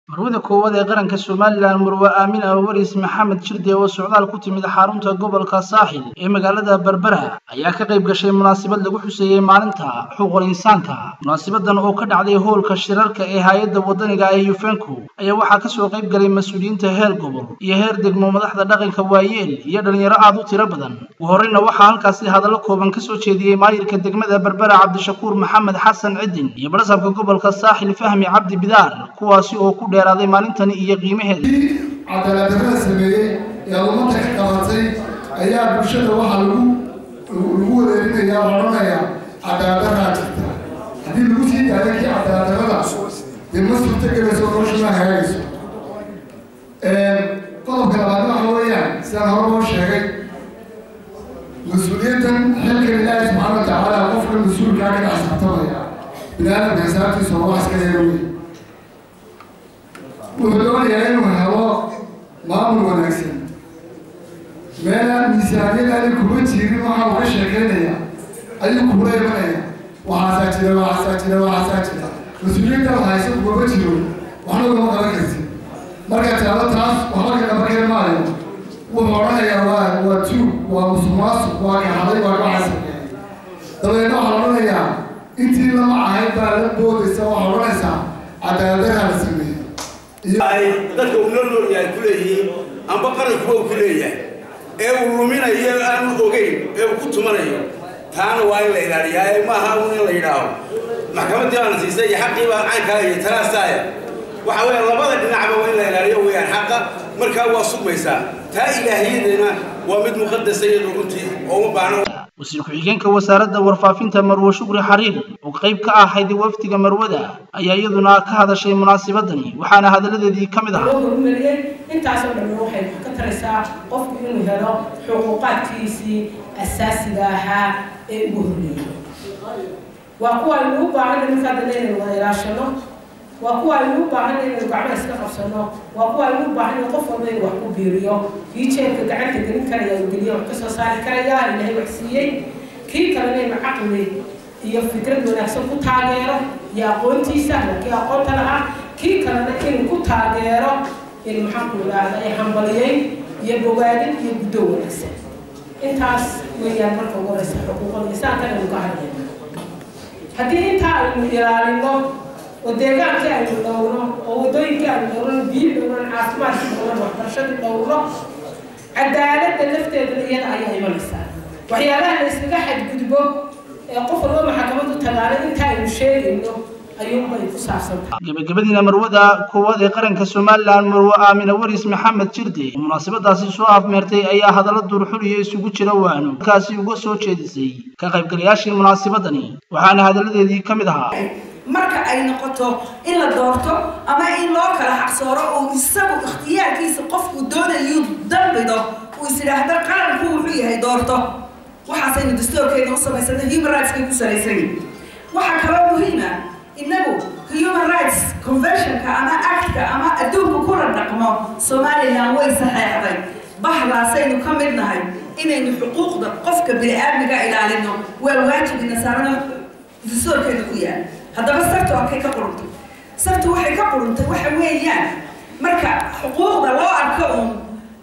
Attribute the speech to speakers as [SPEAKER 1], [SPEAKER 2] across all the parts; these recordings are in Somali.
[SPEAKER 1] marwada koowaad ee qaranka somalilan marwe aamin awaris maxamed jirde oo socdaal ku timid xarunta gobolka saaxil ee magaalada berbera ayaa ka qayb gashay munaasabad lagu xuseeyey maalinta xuquuqul insaanka munaasabadan oo ka dhacday hoolka shirarka ee hay-adda wadaniga ee yufenko ayaa waxaa kasoo qayb galay mas-uuliyiinta heer gobol iyo heer degmo madaxda dhaqanka waayeel iyo dhalinyaro aad u tiro badan ugu horreyna waxaa halkaasi hadallo kooban kasoo jeediyey maayirka degmada berbera cabdishakuur maxamed xasan cidin iyo barasabka gobolka saaxil fahmi cabdi bidaar kuwaasi oo ku dheeraaday maalintani iyo qiimaheeda
[SPEAKER 2] cadaaladdarrada sameeyey ee ummadda ka qabatay ayaa bulshada waxaa lagu lagu wareerinaya oo odhanayaa cadaaladdarraa jirta haddii lagu sii daayo kii cadaaladdarrada dee ma suurtagelayso nolosha ma hagaagayso qodobka labaad waxa weeyaan sidaan hore loo sheegay mas-uuliyaddan xilkan ilaahi subxaana wa tacaala qofka mas-uulkaa ka dhex saabtamaya bini-aadamka xisaabtiisa oo wax iska yeelo wey wuxuu doonayaa inuu helo maamul wanaagsan meelaan miisaaniyadaani kuma jirin waxa uga sheekeynaya ayuu kula imanaya waxaasaa jira waxaasaa jira waxaasaa jira mas-uuliyadda haysa ugama jiro waxna ugama qaban karti marka taalo taas waxba ka qaban maayo wuxuu odhanayaa waa waa tuug waa musuqmaasuq waa kaxaday waa kacasameeyay dabeedna waxaa odhanayaa intii lama ahayd baa la boodaysa waxaa odhanaysaa cadaaladdaraa la sameeyey
[SPEAKER 3] ay dadka uu noo nool yahay ku leeyihiin amba qarankuba uu ku leeyahay ee uu luminayo aanu ogeyn ee uu ku tumanayo taana waa in la ilaaliyaa ee maaha un in la yidhaaho maxkamaddii baana siisay iyo xaqii baa caynkaa iyo talaastaaya waxa weeye labada dhinacba waa in la ilaaliyo weeyaan xaqa markaa waa sugmaysaa taa ilaahiyadana waa mid muqadasa iyadu runtii oo uma baahno
[SPEAKER 1] wasiir ku-xigeenka wasaaradda warfaafinta marwe shukri xariir oo qayb ka ahayd wafdiga marwada ayaa iyaduna ka hadashay munaasabadani waxaana hadalladeedii ka mid ahaa
[SPEAKER 4] horumariyey intaasoo dhan waxay wax ka taraysaa qofku inuu helo xuquuqaadkiisii asaasiga ahaa ee ugu horreeyey waa kuwa aynu u baahan markaa dana inaynu wada ilaashano waa kuwa aynu u baahan inaynu gacmaha iska qabsano waa kuwa aynu u baahan in qof walba inuu wax ku biiriyo kii jeebka gacanta gelin karaya uu geliyo wax kasoo saari karaya ilaahay wax siiyey kii kalena inuu caqli iyo fikrad wanaagsan ku taageero iyo aqoontiisa kii aqoonta lahaa kii kalena inuu ku taageero in maxaanku idhaahda ay hambaliyey iyo bogaadin iyo guddo wanaagsan intaas weeyaan marka ugu horeysa xuquuqada insaanka aynu ka hadlayna haddii intaa aynu ilaalino oo deegaankii aynu dhowno oo waddooyinkii aynu dhowno biyi dhowno caafimaadkii dhowno waxbarashadii dhowno cadaaladda lafteedana iyada ayaa imanaysaa waxyaabaha la iskaga xadgudbo ee qof walba maxkamaddu tagaana inta aynu sheegayno ayuunbay ku saabsantahay
[SPEAKER 1] gabagabadiina marwada koowaad ee qaranka somalilan marwe aamina waris maxamed jirde oo munaasabadaasi soo afmeertay ayaa hadallo duurxuliyo isugu jira waano markaasi uga soo jeedisay ka qaybgalayaashii munaasabadani waxaana hadalladeedii ka mid ahaa
[SPEAKER 5] marka ay noqoto in la doorto ama in loo kala xaqsooro oo isagu ikhtiyaarkiisa qofku doonayuu dambido uu is idhaahdo qaranku wuxuu yahay doorto waxaasaynu dastoorkeena u samaysana human rightskay ku salaysan waxaa kaloo muhiima innagu human rights conventionka ama actka ama adduunku kula dhaqmo somalilan way saxeexday bahdaasaynu ka mid nahay inaynu xuquuqda qofka bini-aadmiga ilaalino waa waajibina saarana dastoorkeena ku yaal haddaba sartu halkay ka quruntay sartu waxay ka quruntay waxa weeyaan marka xuquuqda loo arko uun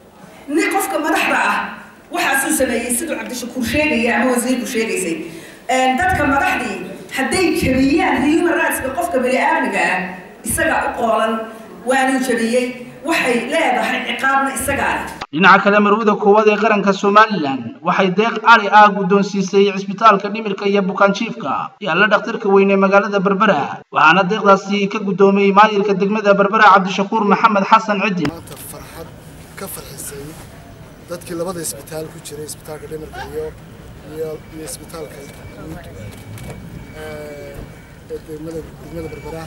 [SPEAKER 5] ni qofka madaxda ah waxaasuu sameeyey siduu cabdishakuur sheegaya ama wasiirku sheegaysay dadka madaxdii hadday jabiyaan human rightska qofka bani-aadmiga ah isagaa u qoolan waanuu jabiyey waxay leedahay ciqaabna isagaa leh
[SPEAKER 1] dhinaca kale marwada koowaad ee qaranka somalilan waxay deeq cali ah guddoonsiisay cisbitaalka dhimirka iyo bukaanjiifka yaalla dhakhtarka weyn ee magaalada berbera waxaana deeqdaasi ka guddoomiyey maayirka degmada berbera cabdishakuur maxamed xasan cidin
[SPEAKER 6] maanta farxad ka farxisay dadkii labada isbitaal ku jiray isbitaalka dhimirka iyo iyo iyo isbitaalka guud ee degmada degmada berbera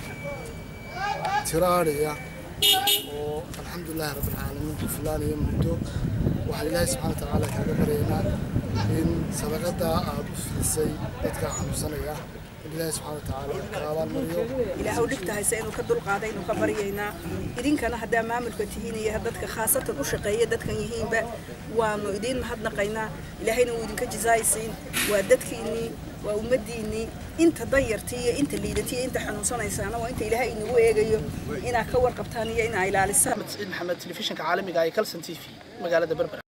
[SPEAKER 6] tiro aadhaya oo alxamdulilahi rabbilcaalamiin ku filaanaya muddo waxaan ilaahay subxana wa tacaala kaaga baryaynaa in sadaqadaa aada u filisay dadka xanuunsanaya in ilaahay subxaana watacaala ka abaalmariyo
[SPEAKER 7] ilaahu dhibta hayse inuu ka dulqaaday inuu ka baryaynaa idinkana haddaa maamulka tihiin iyo dadka khaasatan u shaqeeya dadkan yihiinba waanu idiin mahadnaqaynaa ilaahayna wuu idinka jisaaysiin waa dadkiinnii waa ummaddiinnii inta danyartii iyo inta liidatii iyo inta xanuunsanaysaana waa inta ilaahay inagu eegayo inaad ka warqabtaan iyo inaa ilaalisaan
[SPEAKER 1] saciid maxamed telefishinka caalamiga ee kalson t v magaalada berbera